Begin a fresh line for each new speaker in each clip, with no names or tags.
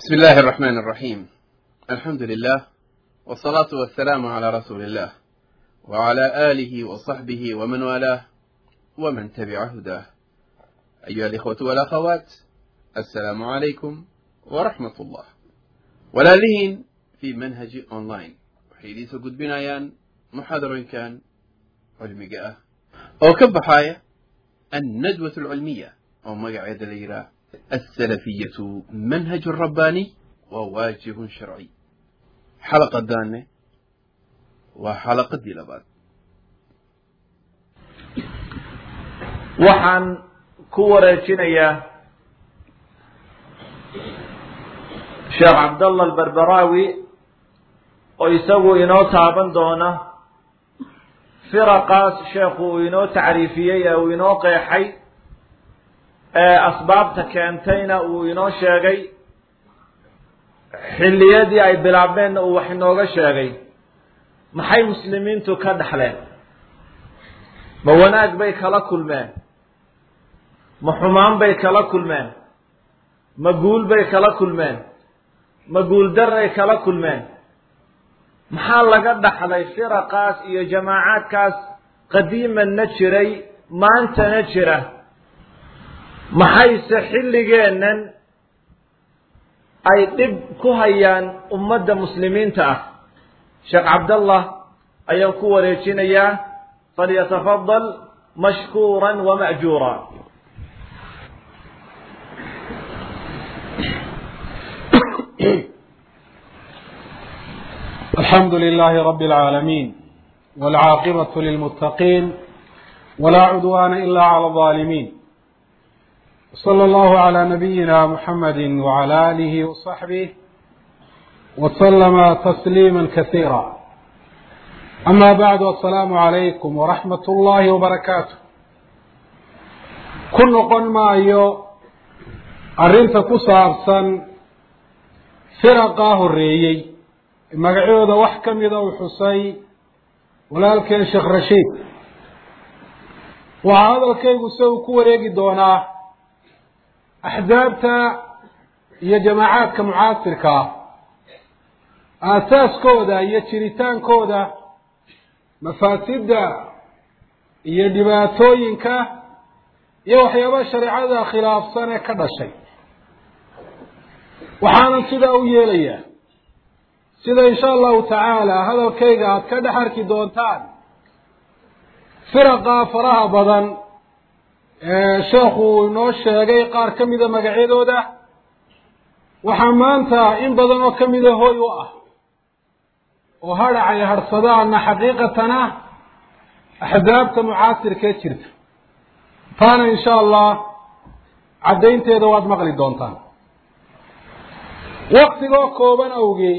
بسم الله الرحمن الرحيم الحمد لله والصلاة والسلام على رسول الله وعلى آله وصحبه ومن والاه ومن تبع هداه أيها الإخوة والأخوات السلام عليكم ورحمة الله walaalihiin fii manhaji online waxay idiin soo gudbinayaan muxaadarooyinkan cilmiga ah oo ka baxaaya annadwat alcilmiya oo magaceeda la yidhaah alsalafiyatu manhaj rabbaaniy waa waajibun sharci xalaqadaanne waa xalaqadii labaad
waxaan ku wareejinayaa sheekh cabdallah alberberaawi oo isagu inoo taaban doona firaqaas sheekhu uu inoo tacriifiyey ee uu inoo qeexay ee asbaabta keentayna uu inoo sheegay xilliyadii ay bilaabmeenna uu wax inooga sheegay maxay muslimiintu ka dhexleen ma wanaag bay kala kulmeen ma xumaan bay kala kulmeen ma guul bay kala kulmeen ma guuldaray kala kulmeen maxaa laga dhaxlay firaqaas iyo jamaacaadkaas qadiimanna jiray maantana jira maxayse xilligeennan ay dhib ku hayaan ummadda muslimiinta ah sheekh cabdallah ayaan ku wareejinayaa falyatafadal mashkuuran wama'juura
الحمد لله رب العالمين والعاقبة للمتقين ولا عدوان إلا على الظالمين صلى الله على نبينا محمد وعلى آله وصحبه وسلم تسليما كثيرا أما بعد السلام عليكم ورحمة الله وبركاته كن قن ما أيو أرنت كسابسا فرقاه الرئيي magacooda wax ka mida uu xusay walaalkeen sheekh rashiid waxaa hadalkaygu se uu ku wareegi doonaa axsaabta iyo jamaacaadka mucaasirka ah aasaaskooda iyo jiritaankooda mafaasidda iyo dhibaatooyinka iyo waxyaaba shareecada khilaafsan ee ka dhashay waxaanan sidaa u yeelayaa sida insha allahu tacaala hadalkayga aada ka dhex arki doontaan firaqa faraha badan ee sheekhu uu inoo sheegay qaar ka mida magacyadooda waxaa maanta in badan oo kamida hoy u ah oo hadhacay hadhsadaana xaqiiqatan ah axsaabta mucaasirkee jirta taana insha allah caddaynteeda waad maqli doontaan waktigoo kooban awgee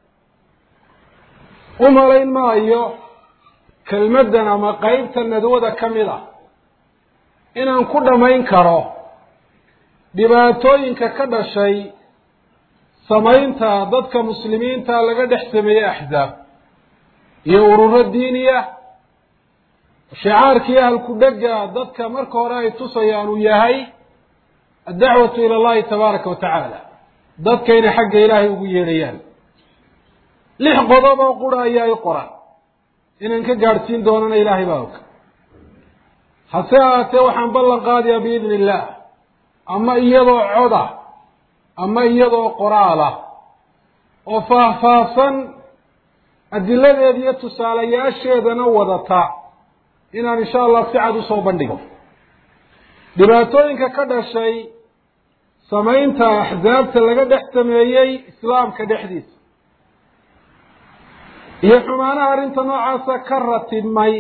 u malayn maayo kelmaddan ama qeybta nadwada ka mid ah inaan ku dhammayn karo dhibaatooyinka ka dhashay samaynta dadka muslimiinta laga dhex sameeyey axsaab iyo ururo diiniya shicaarkii ahalku dhega dadka marka hore ay tusayaan uu yahay addacwatu ila allahi tabaaraka wa tacaala dadka inay xagga ilaahay ugu yeedhayaan lix qodob oo qura ayaa i qoran inaan ka gaadhsiin doonana ilaahay baa og hase ahaatee waxaan ballan qaadayaa biidni illaah ama iyadoo coda ama iyadoo qoraala oo faahfaahsan adiladeeda iyo tusaalayaasheedana wadata inaan insha allah si cad usoo bandhigo dhibaatooyinka ka dhashay samaynta axsaabta laga dhex sameeyey islaamka dhexdiisa iyo xumaanaha arrinta noocaasa ka ratibmay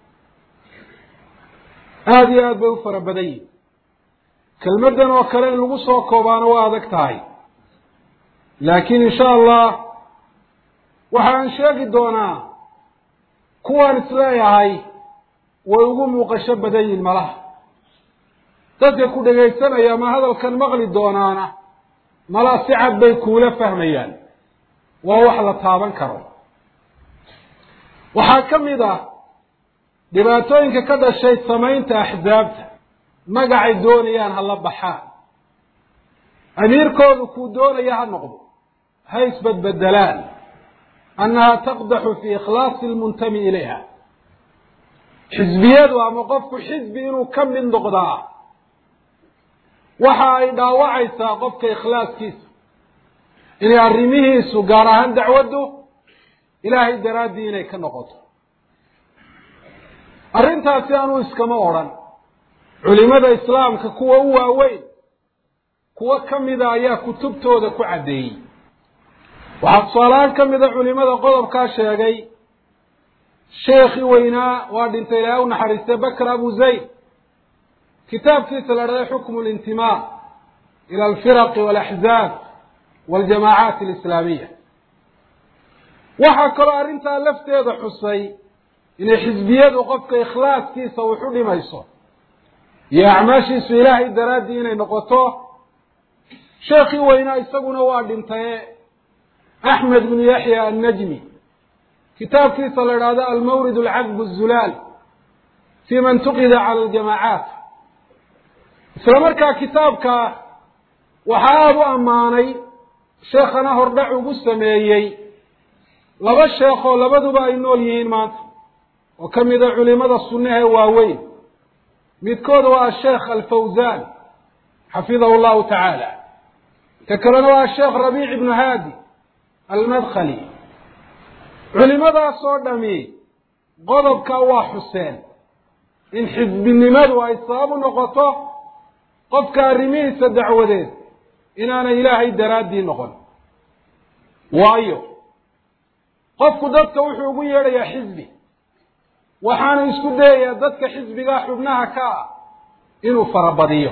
aada iyo aad bay u fara badan yihin kelmaddan oo kale in lagu soo koobaano waa adag tahay laakiin insha allah waxaan sheegi doonaa kuwaan isleeyahay way ugu muuqasho badan yihin malaha dadka ku dhegaysanaya ma hadalkan maqli doonaana malaa si cad bay kuula fahmayaan waa wax la taaban karo waxaa ka mid ah dhibaatooyinka ka dhashay samaynta axsaabta magacay doonayaan hala baxaan amiirkoodu kuu doonaya ha noqdo ha isbedbedelaan annaha taqdaxu fii ikhlaasi lmuntami ilayha xisbiyadu ama qofku xisbi inuu ka mid noqdaa waxa ay dhaawacaysaa qofka ikhlaaskiisa inay arrimihiisu gaar ahaan dacwaddu ilaahay daraaddii inay ka noqoto arrintaasi anuu iskama odrhan culimada islaamka kuwa u waaweyn kuwo ka mida ayaa kutubtooda ku caddeeyey waxaa tusaalahaan ka mida culimada qodobkaa sheegay sheekhii weynaa waa dhintay ilaahay u naxariistay bakr abu zayd kitaabkiisa la dhahday xukmu lintimaa ila alfiraqi walaxzaab waljamaacaat alislaamiya waxaa kaloo arrintaa lafteeda xusay inay xisbiyadu qofka ikhlaaskiisa wuxu dhimayso iyo acmaashiisu ilaahay daraaddii inay noqoto sheekhii weynaa isaguna waa dhintaye axmed bnu yaxya annajmi kitaabkiisa la idhaahdo almawrid alcadb azulaal fi man tuqida cala aljamaacaat isla markaa kitaabka waxaa aada u ammaanay sheekhana hordhac ugu sameeyey laba sheekoo labaduba ay nool yihiin maanta oo ka mida culimada sunnaha waaweyn midkood waa asheekh alfawzan xafidahu llahu tacaala ka kalena waa asheekh rabiic ibnu haadi almadkhali culimadaas oo dhami qodobka waa xuseen in xisbinimadu ay sabab u noqoto qofka arrimihiisa dacwadeed inaanay ilaahay daraaddii noqon waayo qofku dadka wuxuu ugu yeedhayaa xisbi waxaanu isku dayayaa dadka xisbigaa xubnaha ka ah inuu farabadiyo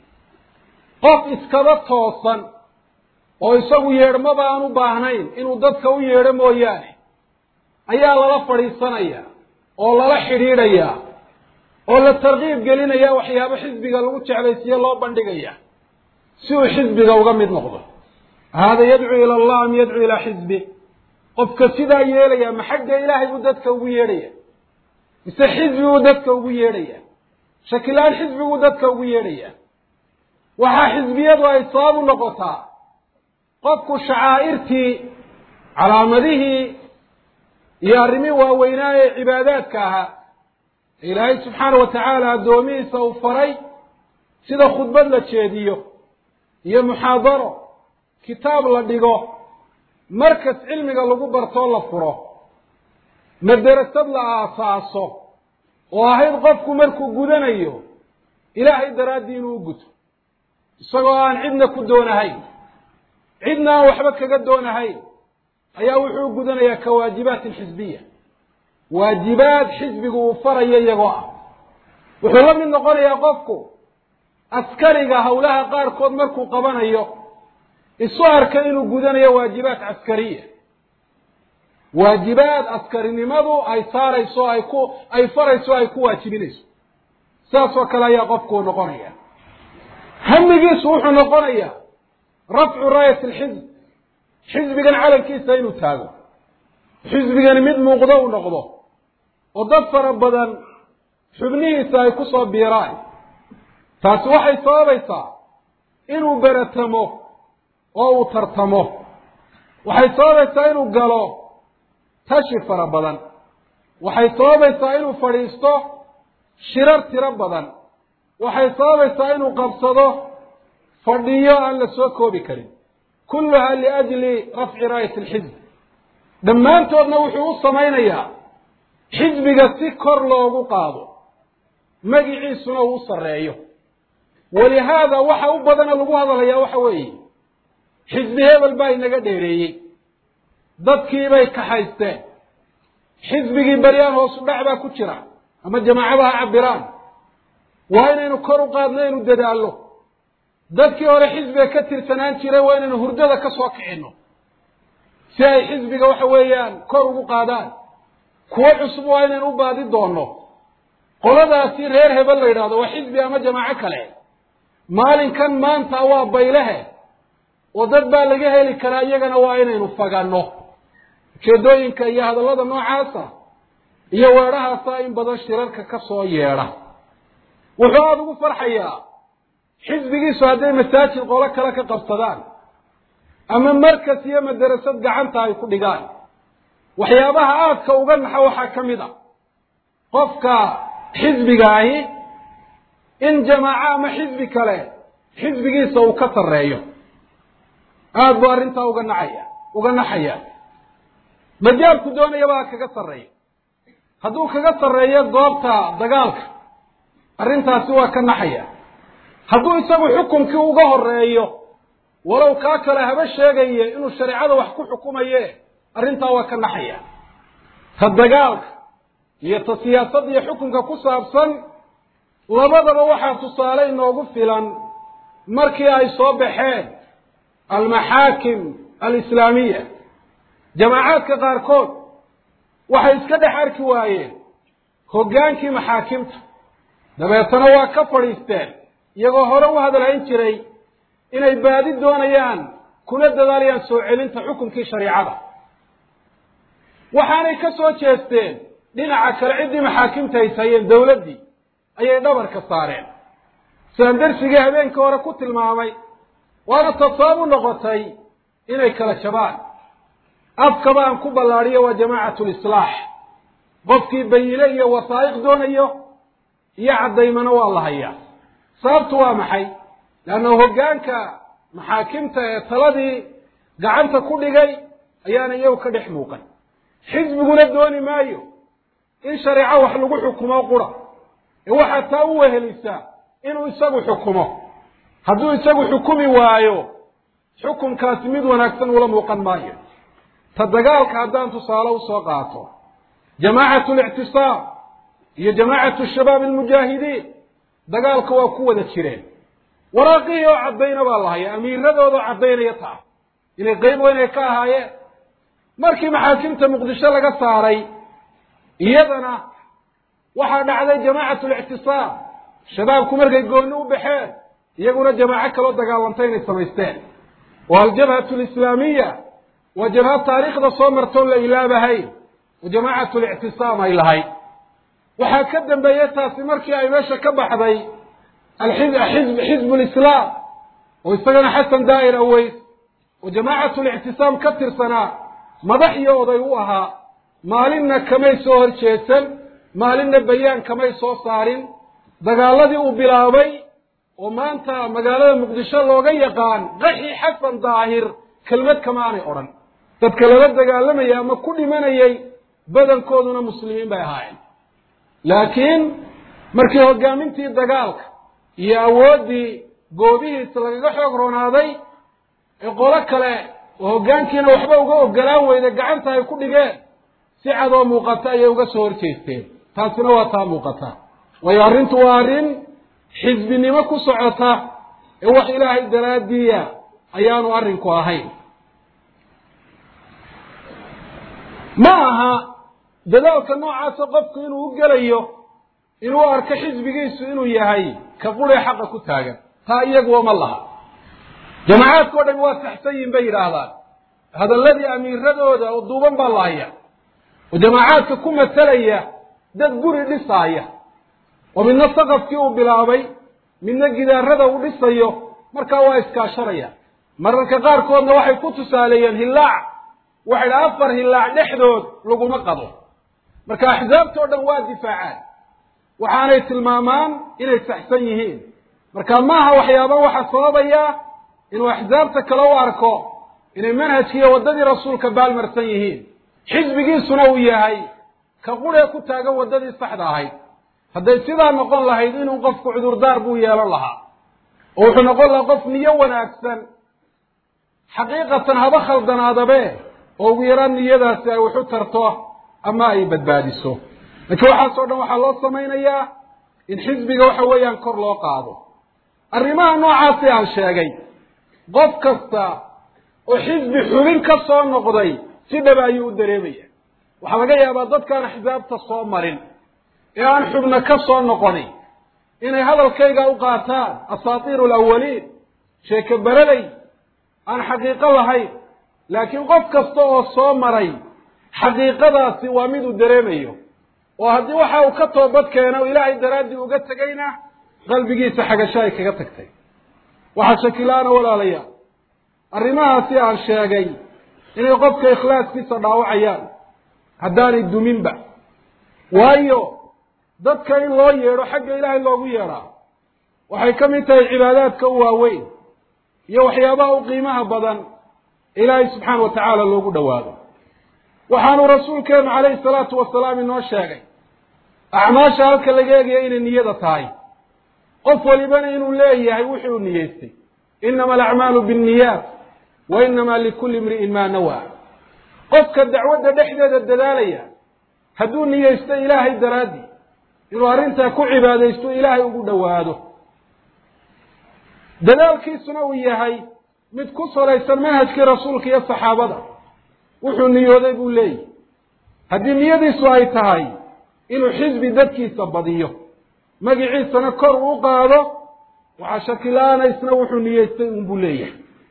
qof iskaba toosan oo isagu yeedhmaba aan u baahnayn inuu dadka u yeedho mooyaane ayaa lala fadhiisanaya oo lala xidhiidhayaa oo la tarkiib gelinaya waxyaabo xisbiga lagu jeclaysiiye loo bandhigaya si uu xisbiga uga mid noqdo hada yadcuu ila allah am yadcuu ilaa xisbi qofka sidaa yeelaya ma xagga ilaahay buu dadka ugu yeedhaya mise xisbiguu dadka ugu yeedhaya shakilaan xisbiguu dadka ugu yeedhaya waxaa xisbiyadu ay sabab u noqotaa qofku shacaa'irtii calaamadihii iyo arrimihii waaweynaa ee cibaadaadka ahaa ilaahay subxaana wa tacaala addoomihiisa uu faray sida khudbad la jeediyo iyo muxaadaro kitaab la dhigo markas cilmiga lagu bartoo la furo maderasad la aasaaso oo ahayd qofku markuu gudanayo ilaahay daraaddii inuu u guto isagoo aan cidna ku doonahayn cidna aan waxba kaga doonahayn ayaa wuxuu gudanayaa ka waajibaatin xisbiya waajibaad xisbigu uu farayo iyagoo ah wuxuu la mid noqonayaa qofku askariga howlaha qaarkood markuu qabanayo isu arka inuu gudanayo waajibaat caskariya waajibaad askarinimadu ay saarayso ay ku ay farayso ay ku waajibinayso sidaas oo kale ayaa qofku noqonaya hamigiisu wuxuu noqonayaa rafcu raayat alxizb xisbigan calankiisa inuu taago xisbigani mid muuqdo uu noqdo oo dad fara badan xubnihiisa ay ku soo biiraan taasi waxay sababaysaa inuu beratamo oo uu tartamo waxay sababaysaa inuu galo tashi fara badan waxay sababaysaa inuu fadhiisto shirar tiro badan waxay sababaysaa inuu qabsado fadhiyo aan la soo koobi karin kulluha liajli rafci raayat alxizb dhammaantoodna wuxuu u samaynayaa xisbiga si kor loogu qaado magiciisuna uu u sarreeyo walihaada waxa u badana lagu hadalayaa waxa weeye xisbi hebel baa inaga dheereeyey dadkiibay kaxaysteen xisbigii beryaan hoosu dhac baa ku jira ama jamaacada ha cabiraan waa inaynu kor u qaadno inu dadaallo dadkii hore xisbiga ka tirsanaan jiray waa inaynu hurdada ka soo kicinno si ay xisbiga waxa weeyaan kor ugu qaadaan kuwo cusub waa inaynu u baadi doonno qoladaasi reer hebel la yidhahdo waa xisbi ama jamaaco kale maalinkan maanta waa baylehe oo dad baa laga heli karaa iyagana waa inaynu faganno ujeedooyinka iyo hadallada noocaasa iyo weedhahaasa in badan shirarka ka soo yeedha wuxuu aada ugu farxayaa xisbigiisu hadday masaajid qolo kale ka qabsadaan ama markas iyo madarasad gacanta ay ku dhigaan waxyaabaha aadka uga naxa waxaa ka mid a qofka xisbiga ahi in jamaaco ama xisbi kale xisbigiisa uu ka sarreeyo aada buu arrintaa uga nacaya uga naxaya majaalku doonayaba ha kaga sarreeyo hadduu kaga sarreeyo goobta dagaalka arrintaasi waa ka naxaya hadduu isagu xukumkii uga horeeyo walow kaa kale haba sheegaye inuu shareecada wax ku xukumaye arrintaa waa ka naxaya ta dagaalka iyo ta siyaasadda iyo xukunka ku saabsan labadaba waxaa tusaale inoogu filan markii ay soo baxeen almaxaakim alislaamiya jamaacaadka qaarkood waxay iska dhex arki waayeen hoggaankii maxaakimta dabeetana waa ka fadhiisteen iyagoo hore u hadalhayn jiray inay baadi doonayaan kuna dadaalayaan soo celinta xukunkii shariicada waxaanay ka soo jeesteen dhinaca kale ciddii maxaakimta ay hayeen dawladdii ayay dhabarka saareen sidaan darsigii habeenkii hore ku tilmaamay waana tasaabu noqotay inay kala jabaan afkaba aan ku ballaadhiyo waa jamaacatu lislaax qofkii bayile iyo wasaa'iq doonayo iyo caddaymana waa la hayaa sababtu waa maxay leanna hoggaanka maxaakimta ee taladii gacanta ku dhigay ayaana iyagu ka dhex muuqan xisbiguna dooni maayo in shareeco wax lagu xukumo qura ee waxaa taa u wehelisaa inuu isagu xukumo hadduu isagu xukumi waayo xukunkaasi mid wanaagsan ula muuqan maayo ta dagaalka haddaan tusaale usoo qaato jamaacatu lictisaam iyo jamaacatu shabaab almujaahidiin dagaalka waa ku wada jireen waraaqihii oo caddayna baa la hayaa amiiradoodaoo caddaynaya taa inay qeyb weynay ka ahaayeen markii maxaakimta muqdisho laga saaray iyadana waxaa dhacday jamaacatu lictisaam shabaabku markay gooni u baxeen iyaguna jamaaco kaloo dagaalantay inay samaysteen oo aljabhatu lislaamiya waa jabhad taariikhda soo martoon la ilaabahayn oo jamaacatu lictisaam ay lahayd waxaa ka dambeeyey taasi markii ay meesha ka baxday alxizb xizbu lislaam oo isagana xasan daa'ir aweys oo jamaacatu lictisaam ka tirsanaa madax iyo oday u ahaa maalinna kamay soo hor jeesan maalinna bayaan kamay soo saarin dagaaladii uu bilaabay oo maanta magaalada muqdisho looga yaqaan qaxi xasan daahir kelmad kama aanay odhan dadka lala dagaalamayay ama ku dhimanayay badankooduna muslimiin bay ahaayeen laakiin markii hoggaamintii dagaalka iyo awooddii goobihiisa lagaga xoog roonaaday ee qolo kale oo hoggaankiina waxba uga ogolaan weyda gacanta ay ku dhigeen si cadoo muuqata ayay uga soo horjeesteen taasina waa taa muuqata waayo arrintu waa arrin xisbinimo ku socota ee wax ilaahay daraaddiiya ayaanu arrinku ahayn ma aha dadaalka noocaasa qofku inuu u gelayo inuu arko xisbigiisu inuu yahay ka quree xaqa ku taagan taa iyaguwa ma laha jamacaadka o dhami waa saxsan yihin bay yidhaahdaan hadalladii amiiradooda oo duuban baa la haya oo jamaacaadka ku matalaya dad guri dhisaaya oo midna saqafkii uu bilaabay midna gidaarada uu dhisayo markaa waa iskaashanaya mararka qaarkoodna waxay ku tusaaleeyeen hillaac waxay dha afar hillaac dhexdood laguma qado marka axsaabta o dhan waa difaacaan waxaanay tilmaamaan inay saxsan yihiin marka maaha waxyaaba waxaa sababaya inuu axsaabta kale u arko inay manhajkiiyo waddadii rasuulka baalmarsan yihiin xisbigiisuna uu yahay ka quree ku taagan waddadii saxda ahayd hadday sidaa noqon lahayd inuu qofku cudurdaar buu yeelan lahaa oo wuxuu noqon lahaa qof niyo wanaagsan xaqiiqatan haba khaldanaadabe oo ugu yaraan niyadaasi ay waxu tarto ama ay badbaadiso laakiin waxaasoo dhan waxaa loo samaynayaa in xisbiga waxa weeyaan kor loo qaado arrimaha noocaasi aan sheegay qof kasta oo xisbi xubin ka soo noqday si dhaba ayuu u dareemaya waxaa laga yaabaa dadkaan axsaabta soo marin ee aan xubno ka soo noqonin inay hadalkayga u qaataan asaatiiru alawaliin sheeke beraday aan xaqiiqo lahayn laakiin qof kasta oo soo maray xaqiiqadaasi waa mid uu dareemayo oo haddii waxa uu ka toobad keeno ilaahay daraaddii uga tegayna qalbigiisa xagasho ay kaga tagtay waxaa shakila-ana walaalayaal arrimahaasi aan sheegay inay qofka ikhlaaskiisa dhaawacayaan haddaanay duminba waayo dadka in loo yeedho xagga ilaahay loogu yeedhaa waxay ka mid tahay cibaadaadka u waaweyn iyo waxyaabaha u qiimaha badan ilaahay subxaana wa tacaala loogu dhowaado waxaanu rasuulkeenu calayhi salaatu wasalaam inoo sheegay acmaasha halka laga eegaya inay niyada tahay qof walibana inuu leeyahay wuxuu niyeystay inama alacmaalu binniyaat wa inama likulli imri'in maa nawaa qofka dacwadda dhexdeeda dadaalaya hadduu niyeysto ilaahay daraaddii inuu arrintaa ku cibaadaysto ilaahay ugu dhowaado dadaalkiisuna uu yahay mid ku salaysan manhajkii rasuulka iyo saxaabada wuxuu niyooday buu leeyahy haddii niyadiisu ay tahay inuu xisbi dadkiisa badiyo magiciisana kor uu qaado waxaa shakila-aana isna wuxuu niyeystay unbuu leeyahay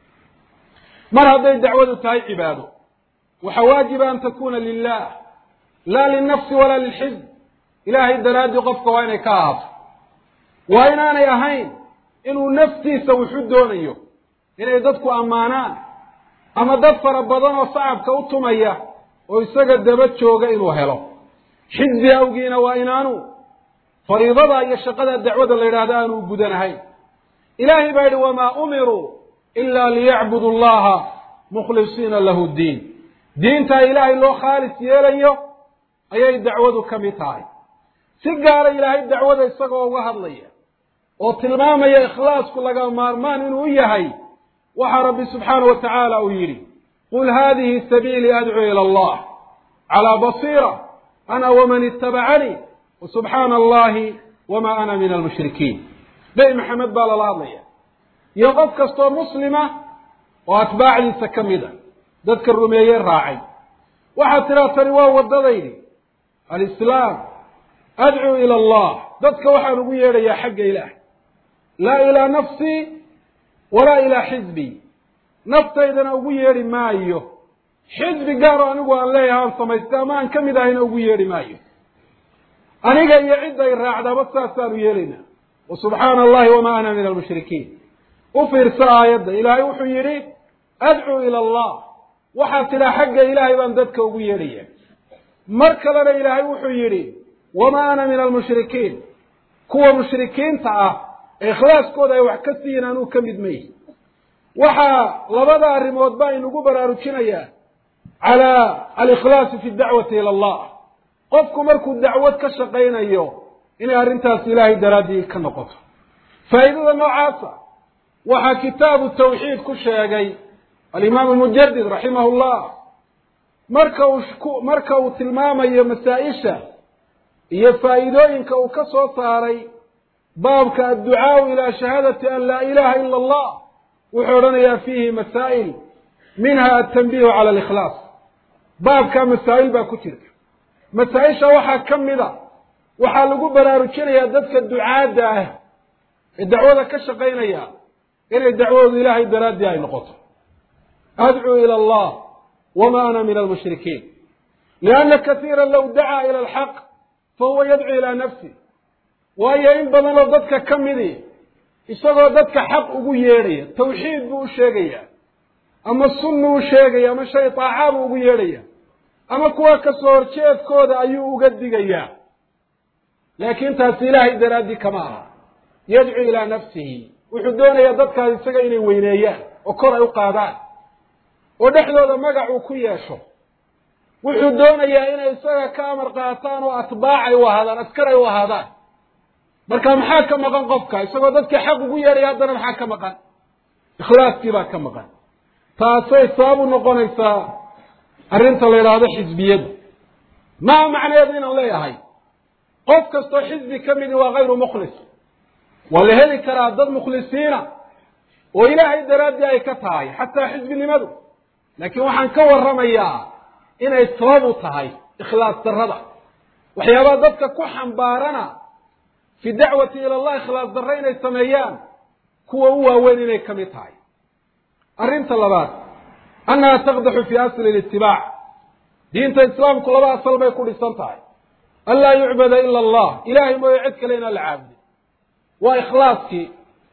mar hadday dacwadu tahay cibaado waxaa waajiba an takuna lilah laa lilnafsi walaa lilxizb ilaahay daraaddii qofka waa inay ka ahaato waa inaanay ahayn inuu naftiisa wuxu doonayo inay dadku ammaanaan ama dad fara badan oo sacabka u tumaya oo isaga daba jooga inuu helo xisbi awgiina waa inaanu fariidada iyo shaqada dacwada la yidhaahdo aanu gudanahayn ilaahay baa yidhi wamaa umiruu ila liyacbudu allaha mukhlisiina lahu ddiin diintaa ilaahay loo khaalis yeelayo ayay dacwadu ka mid tahay si gaara ilaahay dacwada isagoo uga hadlaya oo tilmaamaya ikhlaasku laga maarmaan inuu yahay waxaa rabbi subxaana wa tacaala uu yidhi qul hadihi sabiilii adcuu ila allah calaa basiira ana waman itabacanii wasubxaana allahi wama ana min almushrikiin nebi maxamed baa lala hadlaya iyo qof kastoo muslima oo atbaacdiisa ka mid a dadka rumeeye raacay waxaad tidhaa tani waa waddadaydi alislaam adcuu ila allah dadka waxaan ugu yeedhayaa xagga ilaah laa ilaa nafsii walaa ilaa xisbii naftaydana ugu yeedhi maayo xisbi gaaroo anigu aan leeyahay aan samaystay ama aan ka mid ahayna ugu yeedhi maayo aniga iyo cidday raacdaaba saasaanu yeelaynaa wa subxaana allahi wamaa ana min almushrikiin u fiirso aayadda ilaahay wuxuu yidhi adcuu ila allah waxaad tidhaa xagga ilaahay baan dadka ugu yeedhaya mar kalena ilaahay wuxuu yidhi wamaa ana min almushrikiin kuwa mushrikiinta ah ee ikhlaaskooda ay wax ka siiyin anuu ka mid mayi waxaa labada arrimood baa inugu baraarujinayaa calaa alikhlaasi fi dacwati ila allah qofku markuu dacwad ka shaqaynayo inay arrintaas ilaahay daraaddii ka noqoto faa'iidada noocaasa waxaa kitaabu tawxiid ku sheegay alimaam almujadid raximahu llah marka uu marka uu tilmaamayo masaa-isha iyo faa'iidooyinka uu ka soo saaray baabka adducaau ilaa shahaadati an laa ilaha ila allah wuxuu odhanayaa fiihi masaa'il minha altanbihu cala alikhlaas baabkaa masaa'il baa ku jirta masaa-isha waxaa ka mid a waxaa lagu baraarujinayaa dadka ducaadda ah ee dacwada ka shaqaynaya inay dacwadoodu ilaahay daraaddii ay noqoto adcuu ila allah wama ana min almushrikiin lianna kasiira low dacaa ila alxaq fahuwa yadcuu ilaa nafsi waayo in badanoo dadka ka midi isagoo dadka xaq ugu yeedhaya tawxiid buu u sheegaya ama sunnu u sheegaya ama shay taaca buu ugu yeedhaya ama kuwa kasoo horjeedkooda ayuu uga digayaa laakiin taasi ilaahay daraaddii kama aha yadcuu ilaa nafsihi wuxuu doonayaa dadkaas isaga inay weyneeyaan oo kor ay u qaadaan oo dhexdooda magac uu ku yeesho wuxuu doonayaa inay isaga ka amar qaataan oo atbaac ay u ahaadaan askar ay u ahaadaan marka maxaa ka maqan qofka isagoo dadkii xaq ugu yeedhaya haddana maxaa ka maqan ikhlaaskii baa ka maqan taasay sabab u noqonaysaa arrinta la yidhaahdo xisbiyada maa macnaheedu inaan leeyahay qof kastoo xisbi ka midi waa hayru mukhlis waa la heli karaa dad mukhlisiina oo ilaahay daraaddii ay ka tahay xataa xisbinimadu laakiin waxaan ka warramayaa inay sabab u tahay ikhlaas darrada waxyaabaha dadka ku xambaarana fi dacwati ila allah ikhlaas darre inay sameeyaan kuwa u waaweyn inay ka mid tahay arrinta labaad annaha taqdaxu fi asli litibaac diinta islaamku laba asal bay ku dhisan tahay an laa yucbada ila allah ilahay mooye cid kale inaan la caabudin waa ikhlaaskii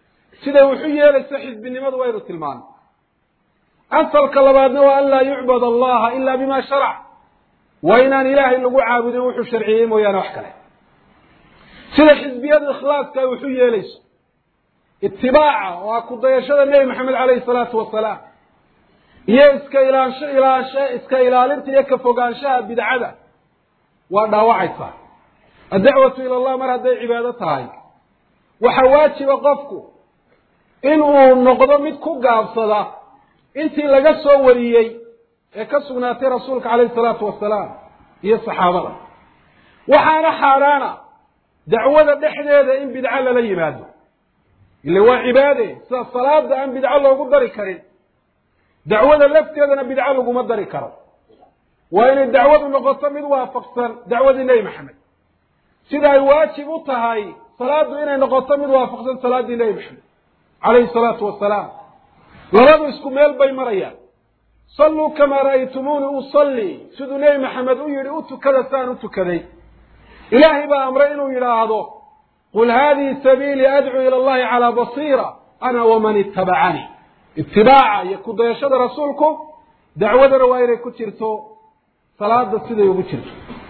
siday wuxu yeelayso xisbinimadu waynu tilmaanay asalka labaadna waa an laa yucbad allaha ila bima sharac waa inaan ilaahay lagu caabudin wuxuu sharciyey mooyaane wax kale sida xisbiyadu ikhlaaska ay wuxu yeelayso itibaaca oo ah ku dayashada nebi maxamed caleyhi salaatu wasalaam iyo iska ilaansho ilaansho iska ilaalinta iyo ka fogaanshaha bidcada waa dhaawacaysaa addacwatu ila allah mar hadday cibaado tahay waxaa waajiba qofku in uu noqdo mid ku gaabsada intii laga soo wariyey ee ka sugnaatay rasuulka caleyhi salaatu wasalaam iyo saxaabada waxaana xaaraana dacwada dhexdeeda in bidco lala yimaado ile waa cibaade sida salaada aan bidco loogu dari karin dacwada lafteedana bidco laguma dari karo waa inay dacwadu noqoto mid waafaqsan dacwadii nebi maxamed sida ay waajib u tahay salaadu inay noqoto mid waafaqsan salaaddii nebi maxamed calayhi salaatu wasalaam labadu isku meel bay marayaan salluu kamaa ra'aytumuuni usallii siduu nebi maxamed u yidhi u tukada saan u tukaday ilaahay baa amray inuu yidhaahdo qul haadihi sabiilii adcuu ila allahi calaa basiira ana waman ittabacanii itibaaca iyo ku dayashada rasuulku dacwadana waa inay ku jirto salaada siday ugu jirto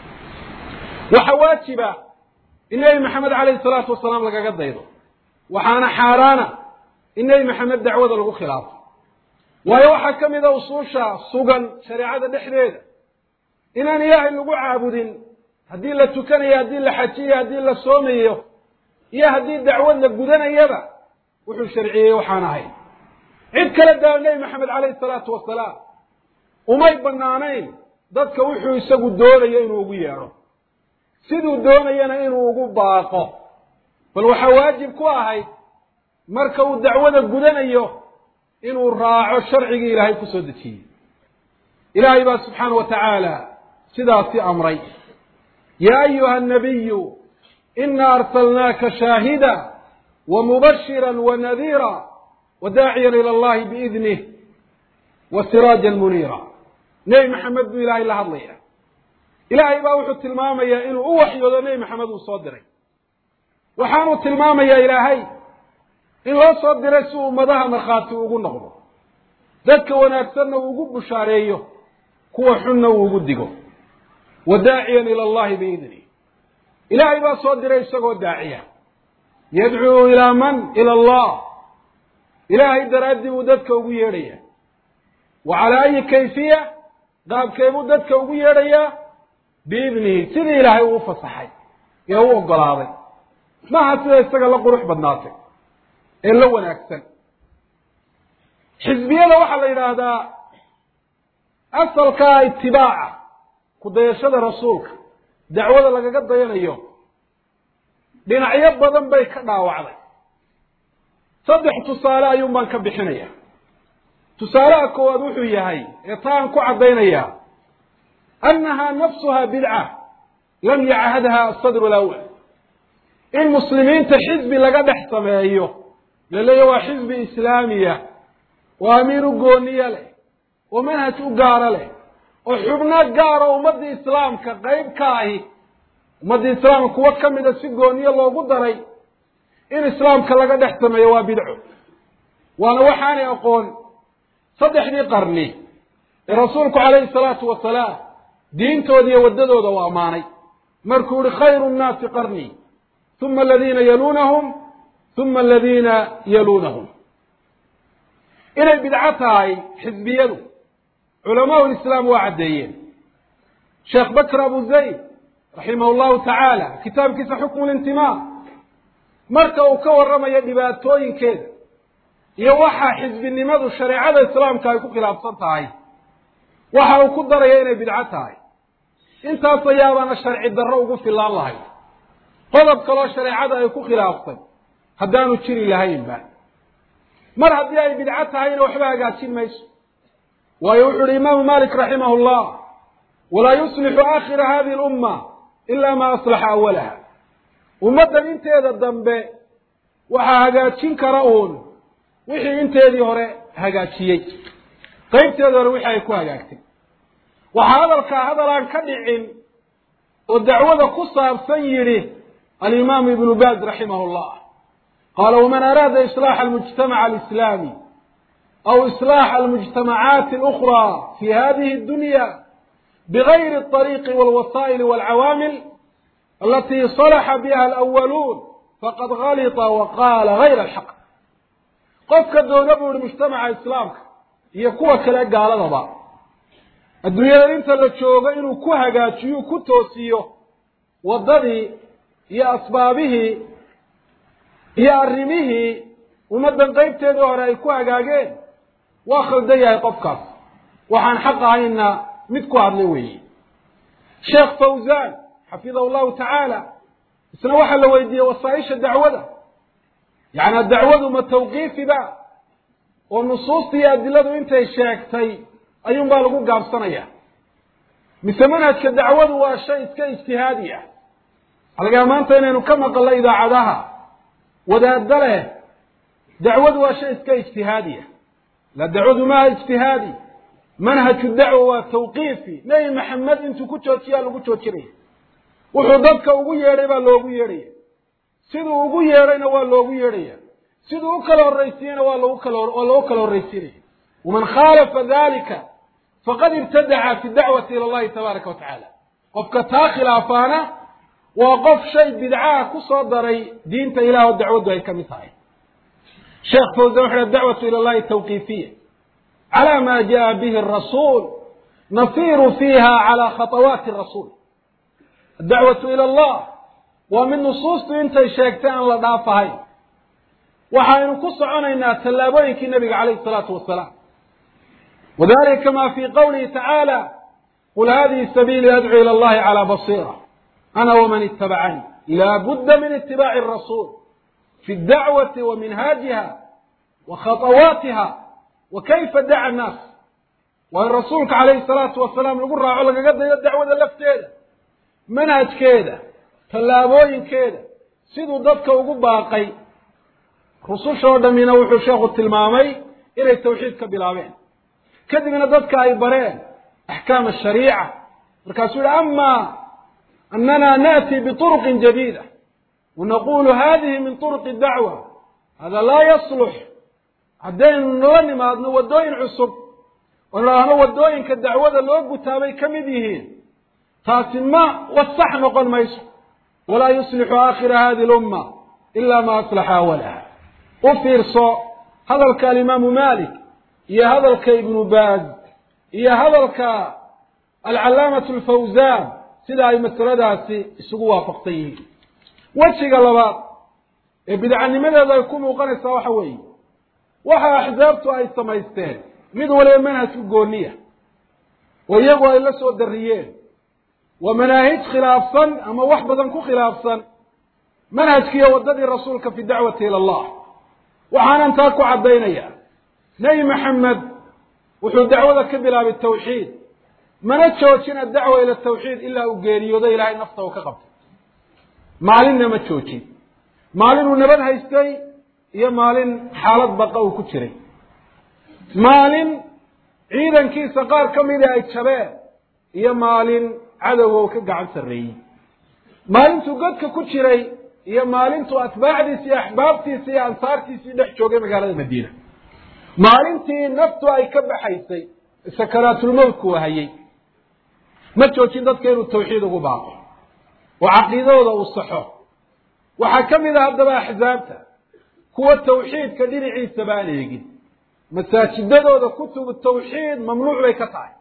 waxaa waajiba in nebi maxamed caleyhi salaatu wasalaam lagaga daydo waxaana xaaraana in nebi maxamed dacwada lagu khilaafo waayo waxaa ka mid a usuusha sugan shareecada dhexdeeda inaan ilaahay lagu caabudin haddii la tukanayo haddii la xajiyo haddii la soomayo iyo haddii dacwad la gudanayaba wuxuu sharciyey waxaan ahayn cid kale daa nebi maxamed caleyhi salaatu wasalaam umay banaanayn dadka wuxuu isagu doonayo inuu ugu yeedho siduu doonayana inuu ugu baaqo bal waxaa waajib ku ahayd marka uu dacwada gudanayo inuu raaco sharcigii ilaahay ku soo dejiyey ilaahay baa subxaana wa tacaala sidaasi amray yaa ayuha annabiyu ina arsalnaaka shaahida wa mubashira wa nadiira wa daaciyan ila allahi biidnih wa siraajan muniira nebi maxamed buu ilaahay la hadlaya ilaahay baa wuxuu tilmaamayaa inuu u waxyoodo nebi maxamed uu soo diray waxaanuu tilmaamayaa ilaahay in loo soo diray si ummadaha markhaati ugu noqdo dadka wanaagsanna uu ugu bushaareeyo kuwa xunna uu ugu digo wa daaciyan ila allahi biidnih ilaahay baa soo diray isagoo daaciya yadcuu ilaa man ila allah ilaahay daraaddii buu dadka ugu yeedhaya wa calaa ayi kayfiya qaabkee buu dadka ugu yeedhayaa biidnihi sidii ilaahay uu fasaxay ee u oggolaaday maaha sida isaga la qurux badnaatay ee la wanaagsan xisbiyada waxaa la yidhaahdaa asalkaa itibaaca ku dayashada rasuulka dacwada lagaga dayanayo dhinacyo badan bay ka dhaawacday saddex tusaale ayuun baan ka bixinaya tusaalaha koowaad wuxuu yahay ee taan ku caddaynayaa annahaa nafsuha bidca lam yachadha asadru alawal in muslimiinta xisbi laga dhex sameeyo la leeya waa xisbi islaamiya oo amiir u gooniye leh oo manhaj u gaaro leh oo xubno gaaro ummaddii islaamka qayb ka ahi ummaddii islaamka kuwo ka mida si gooniye loogu daray in islaamka laga dhex sameeyo waa bidco waana waxaanay aqoon saddexdii qarni ee rasuulku calayhi salaatu wasalaam diintooda iyo waddadooda u ammaanay markuu yihi khayru nnaasi qarnii uma aladiina yaluunahum uma aladiina yaluunahum inay bidco tahay xisbiyadu culamaau lislaam waa caddeeyeen sheekh bakr abu zayd raximah llahu tacaala kitaabkiisa xukmu lintimaa marka uu ka warramayo dhibaatooyinkeeda iyo waxaa xisbinimadu shareecada islaamka ay ku khilaafsan tahay waxa uu ku daraya inay bidco tahay intaas ayaabana sharci darro ugu filaan lahay qodob kaloo shareecada ay ku khilaaftay haddaanu jiri lahaynba mar haddii ay bidco tahayna waxba hagaajin mayso waayo wuxu uhi imaamu malik raximah llah walaa yuslixu aakhira hadihi lumma ila ma aslaxa awalaha ummaddan inteeda dambe waxaa hagaajin kara uun wixii inteedii hore hagaajiyey qaybteedii hore wixii ay ku hagaagtay waxaa hadalkaa hadal aan ka dhicin oo dacwada ku saabsan yidhi alimaamu ibnu baaz raximah llah qaala waman araada islaaxa almujtamaca alislaami aw islaaxa almujtamacaati alukraa fi hadihi addunya bigayri alطariiqi walwasaa'ili walcawaamil alatii salaxa biha alawaluun faqad galita wa qaala gayra alxaq qofka doona buu yihi mujtamaca islaamka iyo kuwa kale gaaladaba adduunyada inta la joogo inuu ku hagaajiyo ku toosiyo waddadii iyo asbaabihii iyo arrimihii ummaddan qaybteedii hore ay ku hagaageen waa khaldan yahay qofkaas waxaan xaq ahayna mid ku hadlay weeye sheekh fawzan xafidahu llahu tacaala isna waxaa la weydiiyey wasaaisha dacwada yacnaa dacwadu ma tawqiifi ba oo nusuusta iyo adiladu intay sheegtay ayuun baa lagu gaabsanaya mise manhajka dacwadu waa shay iska ijtihaadi ah halgaa maanta inaynu ka maqalno idaacadaha wadaadda leh dacwadu waa shay iska ijtihaadi ah la dacwadu maaha ijtihaadi manhaju dacwa waa tawqiifi nebi maxamed intuu ku joojiyaa lagu joojinaya wuxuu dadka ugu yeedhay baa loogu yeedhaya siduu ugu yeedhayna waa loogu yeedhaya siduu u kala horraysiiyeyna waa lagu kala waa loogu kala horraysiinaya waman khaalafa dalika faqad ibtadaca fi dacwati ila allahi tabaaraka wa tacaala qofka taa khilaafaana waa qof shay bidcaha ku soo daray diinta ilah oo dacwaddu ay ka mid tahay sheekh fawzan wuxu dacwatu ila allahi tawqiifiya cala ma jaa bihi arasuul nasiru fiiha cala khatawaati rasuul adacwatu ila allah waa mid nusuustu intay sheegtay aan la dhaafahayn waxaynu ku soconaynaa tallaabooyinkii nabiga calayhi salaatu wasalaam wadalika kama fi qawlihi tacaala qul hadihi sabiili adcu ila allahi cala basiira ana waman itabacanii laa budda min itibaaci rasuul fi dacwati wa minhaajiha wa khatawaatiha wa kayfa daca annaas waa in rasuulka calayhi salaatu wasalaam lagu raaco lagaga dayo dacwada lafteeda manhajkeeda tallaabooyinkeeda siduu dadka ugu baaqay rusushoo dhammina wuxuu sheekhu tilmaamay inay tawxiid ka bilaabeen kadibna dadka ay bareen axkaam ashariica markaasuu yihi ama anana naأti bطurqin jadiida wanaqulu hadihi min طurqi dacwa hada laa yaslux haddaynu nala nimaadno waddooyin cusub oo idhaahno waddooyinka dacwada loo gutaabay ka mid yihiin taasi ma wasax noqon mayso walaa yuslixu aakhira hadi lumma ila ma aslaxa awalaha u fiirso hadalka alimaamu malik iyo hadalka ibnu baaz iyo hadalka alcalaamatu alfawzan sida ay masaladaasi isugu waafaqsan yihiin wejiga labaad ee bidcanimadeedu ay ku muuqanaysaa waxa weeye waxa axsaabtu ay samaysteen mid waliba manhajku gooniya oo iyagu ay la soo dariyeen waa manaahij khilaafsan ama wax badan ku khilaafsan manhajkiiyo waddadii rasuulka fi dacwati ila allah waxaanan taa ku caddaynaya nebi maxamed wuxuu dacwada ka bilaabay tawxiid mana joojin addacwa ila tawxiid ilaa uu geeriyoodo ilaahay nafta uu ka qabtay maalinna ma joojin maalin uu nabad haystay iyo maalin xaalad baqa uu ku jiray maalin ciidankiisa qaar ka mida ay jabeen iyo maalin cadowga uu ka gacan sarreeyey maalintuu godka ku jiray iyo maalintuu atbaacdiisi iyo axbaabtiisi iyo ansaartiisii dhex joogay magaalada madiina maalintii naftu ay ka baxaysay sakaraatulmowtku wahayey ma joojin dadka inuu tawxiid ugu baaqo oo caqiidadooda uu saxo waxaa ka mid a haddaba axsaabta kuwa tawxiidka dhinaciisaba aan eegin masaajidadooda kutubu tawxiid mamnuuc bay ka tahay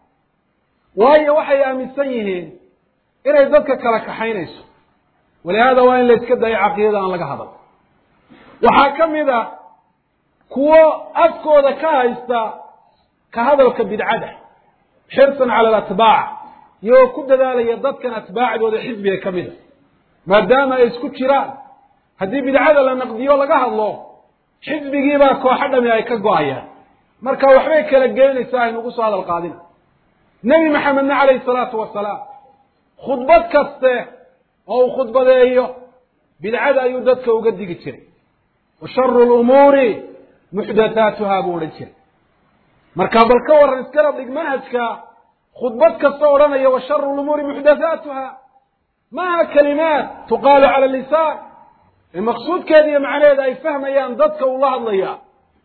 waayo waxay aaminsan yihiin inay dadka kala kaxaynayso walihaada waa in la iska dayo caqiidada aan laga hadal waxaa ka mid a kuwo afkooda ka haysta ka hadalka bidcada xirsan cala alatbaac iyagoo ku dadaalaya dadkan atbaacdooda xisbiga ka mida maadaama ay isku jiraan haddii bidcada la naqdiyo laga hadlo xisbigiibaa kooxo dhami ay ka go-ayaan marka waxbay kala geynaysaa aynugu soo hadal qaadina nebi maxamedna calayhi salaatu wasalaam khudbad kaste oo uu khudbadeeyo bidcada ayuu dadka uga digi jiray wa sharu lumuuri muxdathaatuha buu odhan jiray marka bal ka warran iskala dhig manhajka khudbad kasta odhanaya wa sharu lumuuri muxdathaatuha maaha kalimaat tuqaalu cala lisaan ee maqsuudkeeda iyo macnaheeda ay fahmayaan dadka uu la hadlaya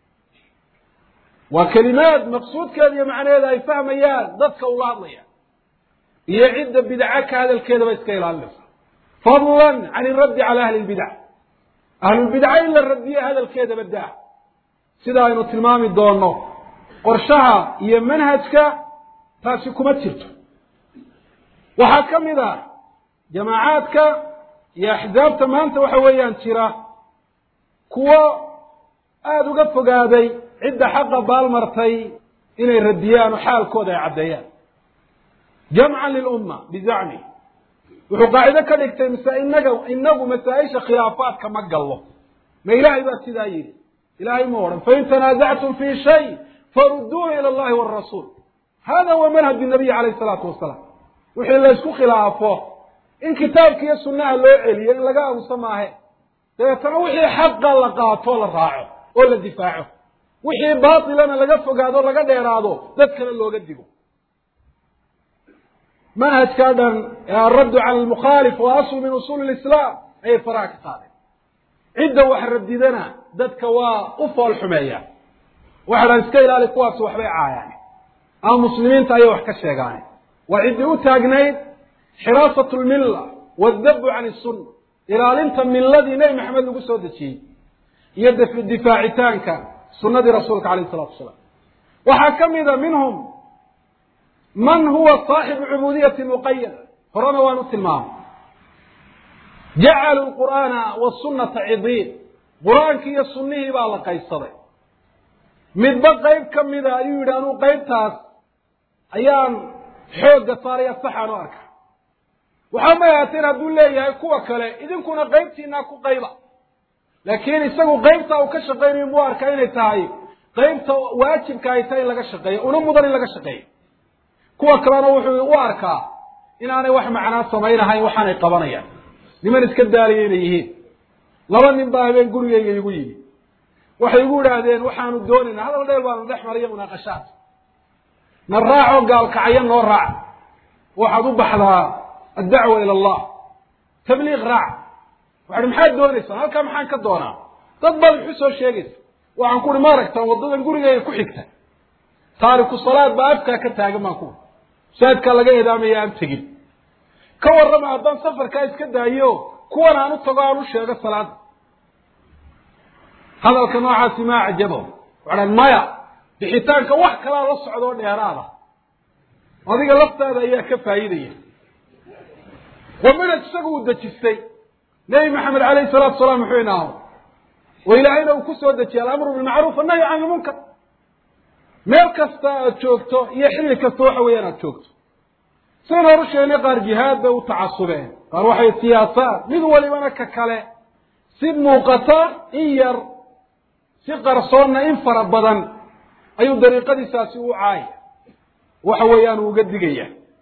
waa kelimaad maqsuudkeeda iyo macnaheeda ay fahmayaan dadka uu la hadlaya iyo cidda bidca ka hadalkeedaba iska ilaalinaysa fadlan can iraddi cala ahli lbidac ahlulbidca in la radiyo hadalkeedaba daa sida aynu tilmaami doono qorshaha iyo manhajka taasi kuma jirto waxaa ka mid ah jamaacaadka iyo axzaabta maanta waxa weeyaan jira kuwo aada uga fogaaday cidda xaqa baalmartay inay radiyaan oo xaalkooda ay caddeeyaan jamcan lilumma bizacmi wuxuu qaacido ka dhigtay mase inaga inagu masaa-isha khilaafaadka ma gallo ma ilaahay baa sidaa yidhi ilaahay ma odhan fain tanaasactum fi shay farudduuhu ila allahi warasuul hada huwa manhaj nabiyi calayhi salaatu wasalaam wixii la ysku khilaafo in kitaabka iyo sunnaha loo celiyo in laga aamuso maahe dabeetana wixii xaqa la qaato la raaco oo la difaaco wixii baatilana laga fogaado laga dheeraado dadkana looga digo manhajkaa dhan ee alraddu cala almukhaalif waa aslu min usuuli lislaam ayay faraha ka qaadeen cidda wax radidana dadka waa u fool xumeeya waxa dhan iska ilaali kuwaasi waxbay caayaan ama muslimiinta ayay wax ka sheegaan waa ciddii u taagnayd xiraasat lmilla wadabu can isunna ilaalinta milladii nebi maxamed lagu soo dejiyey iyo difaacitaanka sunnadii rasuulka alayh isalatu wasalaam waxaa ka mida minhum man huwa saaxibu cubuudiyati muqayada horena waan u tilmaamay jacaluu lqur'aana wasunata cidiin qur-aankii iyo sunnihii baa la qaybsaday midba qayb ka mida ayuu yidhi anuu qaybtaas ayaan xoogga saaraya saxaan u arka waxaa may ahaateen hadduu leeyahay kuwa kale idinkuna qaybtiinaa ku qayba laakiin isagu qaybta uu ka shaqaynayo muu arkaa inay tahay qaybta waajibka ay tahay in laga shaqeeyo una mudan in laga shaqeeyo kuwa kalena wuxuu u arkaa inaanay wax macnaa samaynahayn waxaanay qabanayaan niman iska daaliya inay yihiin laba nin baa habeen gurigayga igu yimi waxay igu idhaahdeen waxaanu doonaynaa hadal dheel baanu dhex mariyo munaaqashaad na raacoo gaalkacyo noo raac waxaad u baxdaa addacwa ila allah tabliiq raac waxahi maxaad doonaysaa halkaa maxaan ka doonaa dad baad wuxu soo sheegaysa waxaan ku uhi ma aragtaan waddadan gurigayga ku xigta taariku salaad baa afkaa ka taagan baan ku saadkaa laga eedaamaya aan tegin ka warrama haddaan safarkaa iska daayo kuwan aan u tago aan u sheego salaada hadalka noocaasi maa cajabo waxaan maya bixitaanka wax kalaa la socdoo dheeraada adiga laftaada ayaa ka faa'iidaya waa manhaj isagu uu dejistay nebi maxamed alayhi salaatu salaam muxuu inaaho oo ilaahayna uu ku soo dejiyay alamru bilmacruuf annahyu can ilmunkar meel kasta aad joogto iyo xilli kasta waxa weeyaan aad joogto sidan horu sheegnay qaar jihaad bay u tacasubeen qaar waxay siyaasaad mid walibana ka kale si muuqata in yar si qarsoonna in fara badan ayuu dariiqadiisaasi u caaya waxa weeyaan uu uga digaya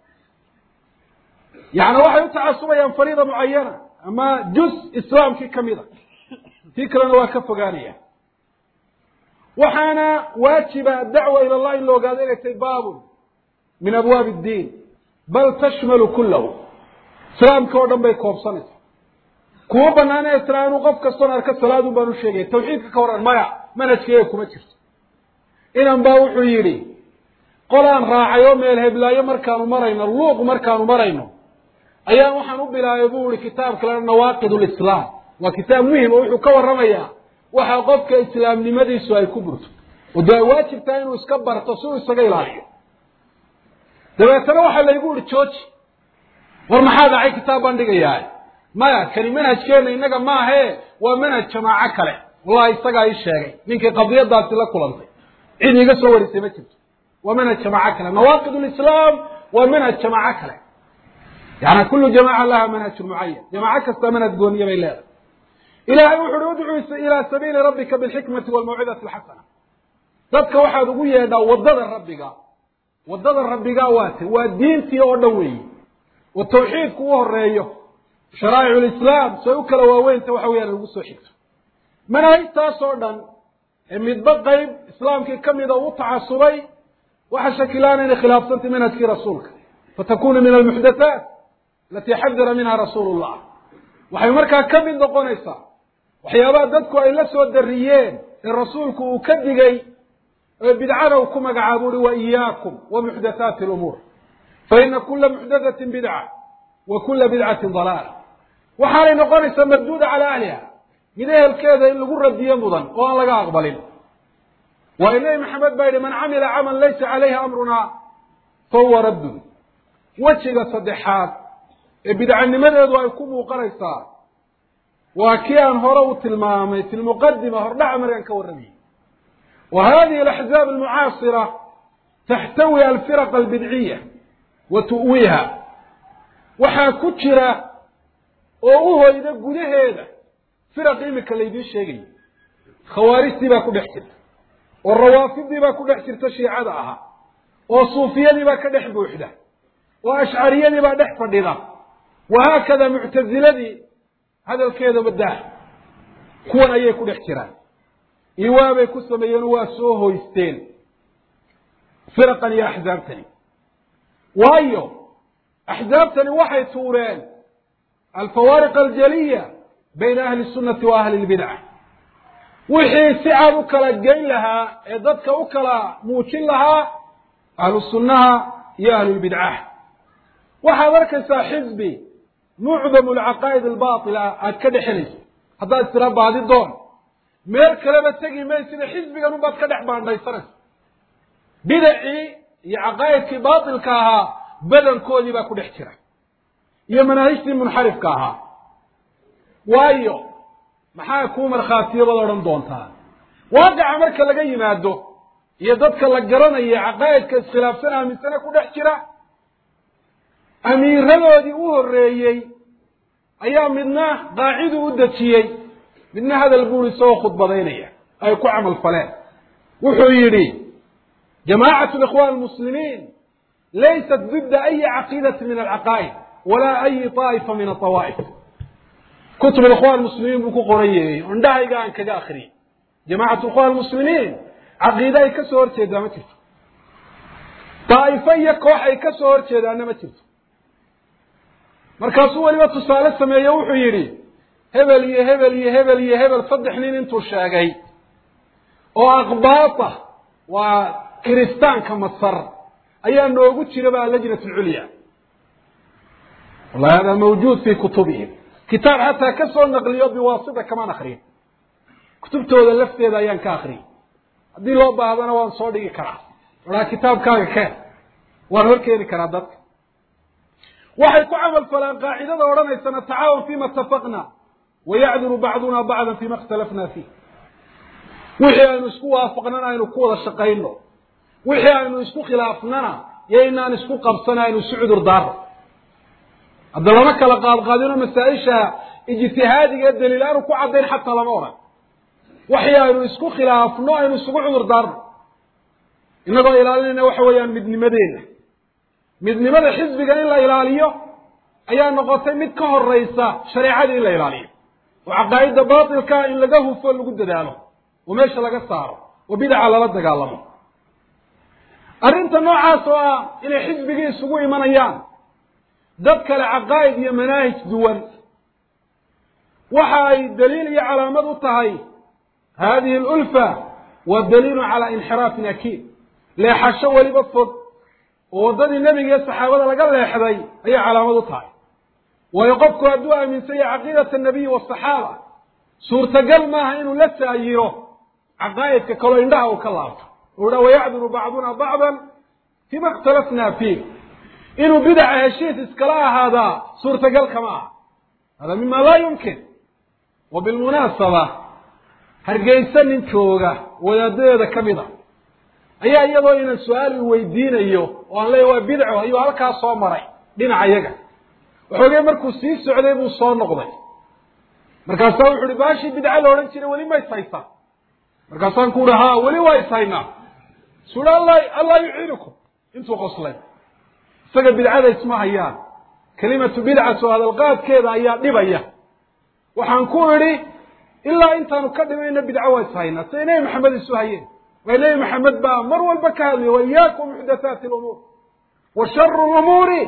yacni waxay u tacasubayaan fariida mucayana ama juz islaamkii ka mid a tii kalena waa ka fogaanaya waxaana waajiba dacwa ila allah in la ogaado inay tahay baabun min abwaabi iddiin bal tashmalu kullahu islaamka oo dhan bay koobsanaysa kuma banaanee tira inuu qof kastoon arka salaadun baan u sheegaya tawxiidka ka waran maya manhajkeega kuma jirto inan baa wuxuu yidhi qolaan raacay oo meel heblaayo markaanu marayno luuq markaanu marayno ayaa waxaan u bilaabay buu ihi kitaabka lea nawaaqid lislaam waa kitaab muhim oo wuxuu ka warramayaa waxa qofka islaamnimadiisu ay ku burto oo dee ay waajib tahay inuu iska barto si uu isaga ilaaliyo dabeetana waxaa laygu ihi jooji war maxaa dhacay kitaab baan dhigayaa maya kani manhajkeena innaga maahee waa manhaj jamaaco kale wallahi isagaa ii sheegay ninkii qadiyadaasi la kulantay cid iiga soo warisay ma jirto waa manhaj jamaaco kale nawaaqid lislaam waa manhaj jamaaco kale yani kullu jamaca laha manhajun mucayan jamaaco kasta manhaj gooniya bay leedahay ilaahay wuxu uhi udcuu ilaa sabiili rabbika bilxikmati walmawcidati alxasana dadka waxaad ugu yeedhaa waddada rabbiga waddada rabbiga waate waa diintii oo dhan weeyi oo tawxiidku u horeeyo sharaa'ic lislaam say u kala waaweynta waxa weyaan lagu soo xigto manaahijtaas oo dhan ee midba qayb islaamkii ka mida u tacasubay waxa shakilaana inay khilaafsantay manhajkii rasuulka fatakunu min almuxdathaat alatii xadara minha rasuulu llah waxay markaa ka mid noqonaysaa waxyaabaha dadku ay la soo dariyeen ee rasuulku uu ka digay ee bidcada uu ku magacaabo uhi wa iyaakum wa muxdathaati alumuur fa ina kula muxdathatin bidca wa kula bidcatin dalaala waxaanay noqonaysaa marduuda calaa ahliha mid ehelkeeda in lagu radiyo mudan oo aan laga aqbalin waayo nebi maxamed baa yidhi man camila camal laysa calayhi amrunaa fa huwa raddun wejiga saddexaad ee bidcanimadeedu ay ku muuqanaysaa waa kii aan hore u tilmaamay fi lmuqadima hordhaca markaan ka warramayay wa hadihi alaxzaab almucaasira taxtawi alfiraq albidciya wa tu'wiiha waxaa ku jira oo u hoyda gudaheeda firaq imika laydiin sheegayo khawaarijtii baa ku dhex jirta oo rawaafidii baa ku dhex jirta shiicada ahaa oo suufiyadii baa ka dhex buuxda oo ashcariyadii baa dhex fadhida wahaakada muctasiladii hadalkeeda badaa kuwan ayay ku dhex jiraan iwaabay ku sameeyeenoo waa soo hoysteen firaqan iyo axzaabtani waayo axzaabtani waxay tuureen alfawaariq aljaliya bayna ahli sunnati wa ahli lbidca wixii si cad u kala geyn lahaa ee dadka u kala muujin lahaa ahlu sunnaha iyo ahlulbidcaha waxaad arkaysaa xisbi mucdamu alcaqaa'id albaatila aad ka dhexelayso haddaad istira baadi doon meel kaleba tegi maysida xisbigan unbaad ka dhex baandhaysanaysa bidacii iyo caqaa'idkii baatilka ahaa badankoodii baa ku dhex jira iyo manaahijtii munxarifka ahaa waayo maxaa kuu markhaatiyo baad odhan doontaa waaqica marka laga yimaado iyo dadka la garanaya caqaa'idka iskhilaafsan aaminsane ku dhex jira amiiradoodii u horreeyey ayaa midna qaaciduu u dejiyey midna hadal buuri isagoo khudbadaynaya ay ku camal faleen wuxuu yidhi jamaacatu likhwan almuslimiin laysat didda ayi caqiidati min alcaqaa'id walaa ayi طaa'ifa min aطawaa'if kutub ikhwan muslimiin buu ku qoran yahay indhahayga aan kaga akriyay jamaacatu ikhwan muslimiin caqiide ay ka soo horjeedaa ma jirto daa'ifo iyo koox ay ka soo horjeedaana ma jirto markaasuu weliba tusaale sameeye wuxuu yidhi hebel iyo hebel iyo hebel iyo hebel saddex nin intuu sheegay oo akbaata waa kiristaanka masar ayaa noogu jira ba lajnat alculya wallahi hada mawjuud fi kutubihim kitaab xataa ka soo naqliyo biwaasita kamaan akriyin kutubtooda lafteeda ayaan ka akriyay haddii loo baahdana waan soo dhigi karaa waraa kitaabkaaga keen waan hor keeni karaa dadka waxay ku camal falaan qaacidada odhanaysa natacaawan fima itafaqna wayacduru bacduna bacdan fima ikhtalafna fiih wixii aynu isku waafaqnana aynu ku wada shaqayno wixii aynu isku khilaafnana iyo inaan isku qabsana aynu isu cudur daarno hadda lama kala qaadqaadino masaa-isha ijtihaadiga ee daliil aanu ku caddayn xataa lama odhan waxii aynu isku khilaafno aynu isugu cudur daarno innagoo ilaalinayna waxa weeyaan midnimadeena midnimada xisbiga in la ilaaliyo ayaa noqotay mid ka horeysa shareecadii in la ilaaliyo oo caqaa'idda baatilka in laga hufo lagu dadaalo oo meesha laga saaro oo bidaca lala dagaalamo arrinta noocaas oo ah inay xisbigii isugu imanayaan dad kale caqaa'id iyo manaahij duwan waxa ay daliil iyo calaamad u tahay hadihi alulfa waa daliilu calaa inxiraafin akiid leexasho weliba fog oo waddadii nebiga iyo saxaabada laga leexday ayay calaamad u tahay waayo qofku hadduu aaminsan yahay caqiidata anabiyi waasaxaaba suurtagal maaha inuu la saayiro caqaa'idka kaloo indhaha uu ka laabto uu dha wayacduru bacduna bacdan fima ikhtalafna fiih inuu bidaca heshiis iskala ahaadaa suurtagal kama aha hada mima laa yumkin wa bilmunaasaba hargeysa nin jooga wadaadadeeda ka mid a ayaa iyadoo inan su-aal i weydiinayo oo aan leeya waa bidco ayuu halkaa soo maray dhinaca yaga waxoogay markuu sii socday buu soo noqday markaasaa wuxu uhi baashii bidca la odhan jiray weli ma ishaysaa markaasaan ku uhi ha weli waa ishaynaa su uhi alla allah yuciinukum intuu qoslay isaga bidcada isma hayaan kelimatu bidcatu hadalqaadkeeda ayaa dhibaya waxaan ku idhi ilaa intaanu ka dhimayna bidco waa ishaynaa siday nebi maxamed isu hayeen waa nebi maxamed baa mar walba ka hadlaya wa iyaakum muxdathaati lumuur wa sharu lumuuri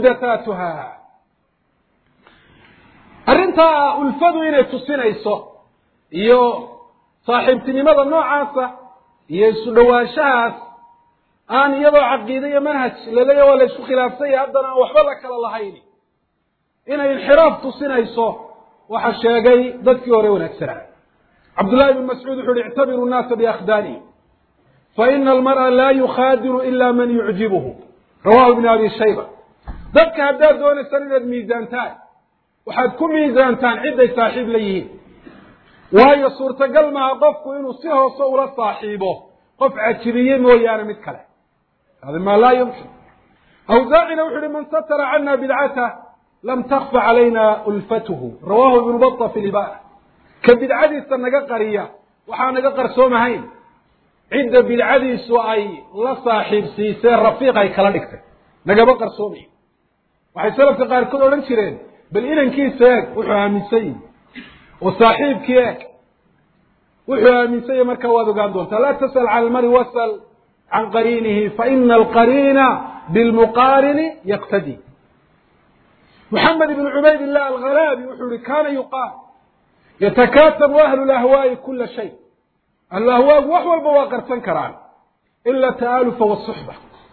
muxdathaatuha arrintaa ulfadu inay tusinayso iyo saaxiibtinimada noocaasa iyo isu dhowaanshahaas aan iyadoo caqiide iyo manhaj laleeya waa la isku khilaafsanya haddana aan waxba la kala lahayn inay inxiraaf tusinayso waxa sheegay dadkii hore wanaagsanaa cabdullahi ibn mascuud wuxu uhi ictabiru nnaasa biakhdaanihim faina almar'a laa yukhaadiru ila man yucjibuhu rawahu ibn abi shayba dadka haddaad doonaysaan inaad miisaantaan waxaad ku miisaantaan cidday saaxiib la yihiin waayo suurtagal maaha qofku inuu si hoose ula saaxiibo qof cajibiye mooyaane mid kale hada maa laa yumkin awsaacina wuxu uhi man satara cana bidcatah lam takfa calayna ulfatuhu rawahu ibnu bata fi libana ka bidcadiisa naga qariya waxaa naga qarsoomahayn cidda bidcadiisu ay la saaxiibsiisee rafiiq ay kala dhigtay nagama qarsoomayo waxay salafka qaarkood odhan jireen bal inankiisa eeg wuxuu aaminsan yihi oo saaxiibkii eeg wuxuu aaminsan yahi markaa waad ogaan doontaa laa tasal cala almari wasal can qariinihi faina alqariina bilmuqaarini yaqtadi محمد بن عبيد الله الغلابي وحوري كان يقال يتكاتب أهل الأهواء كل شيء الأهواء وحو البواقر تنكران إلا التآلف والصحبة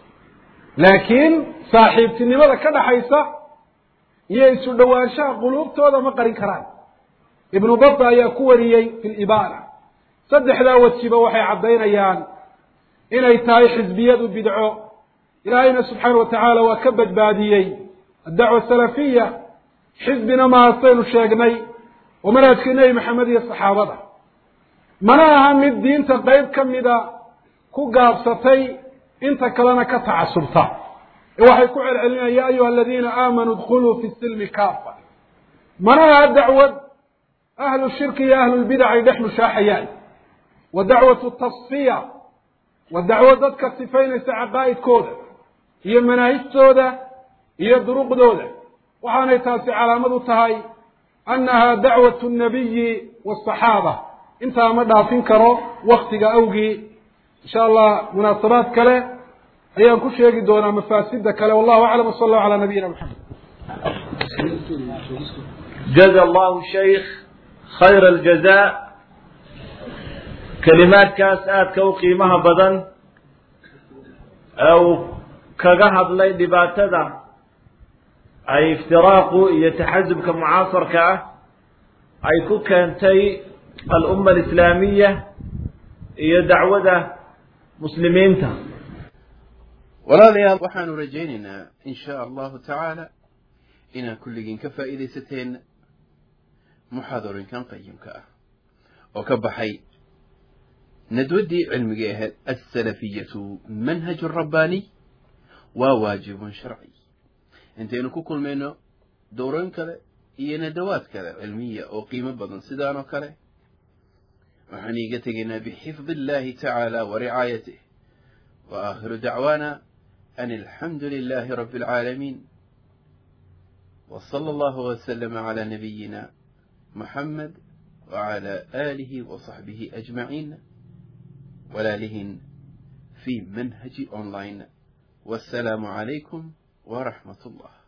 لكن صاحب تنمى كذا حيث يسو دوانشا قلوب تودا ما قرين كران ابن بطة يكوري في الإبانة صدح لا وتشيبه وحي عبدين أيان إن يتاي حزبية بدعو إلهينا سبحانه وتعالى وكبد باديين الدعوة السلفية حزبنا ما أصيل شاقني ومنهج النبي محمد الصحابة مناها من الدين تقيب كم إذا كو قابستي انت كلنا كتعصبتا وحي كعل علينا يا أيها الذين آمنوا ادخلوا في السلم كافة مناها الدعوة أهل الشرك يا أهل البدع يدحلوا شاحيان ودعوة التصفية والدعوة ضدك السفين سعقائد كودة هي مناهج سودة iyo duruqdooda waxaanay taasi calaamad u tahay annaha dacwatu nnabiyi waasaxaaba intaa ma dhaafin karo waktiga awgii insha allah munaasabaad kale ayaan ku sheegi doonaa mafaasida kale wallahu aclam wsala allahu calaa nabiyina maxamed
jaza allahu shaykh khayra aljaza kelimaadkaas aadka u qiimaha badan ee uu kaga hadlay dhibaatada ay iftiraaqu iyo taxasubka mucaasarka ah ay ku keentay alumma alislaamiya iyo dacwada muslimiinta
walaalayaal waxaanu rajaynaynaa in shaa allahu tacaala inaan kulligiin ka faa'iidaysateen muxaadarooyinkan qayimka ah oo ka baxay nadwaddii cilmigii ahayd alsalafiyatu manhaju rabbaaniy waa waajibun sharci intaynu ku kulmayno dowrooyin kale iyo nadawaad kale cilmiya oo qiimo badan sidaan oo kale waxaan iiga tegaynaa bixifdi illahi tacaala wa ricaayatih wa aakhiru dacwaana an alxamdu lilahi rabbi alcaalamiin wa sala allahu wasalama calaa nabiyina muxamed wacala aalihi wa saxbihi ajmaciin walaalihin fi manhaji online والسلام عليكم ورحمة الله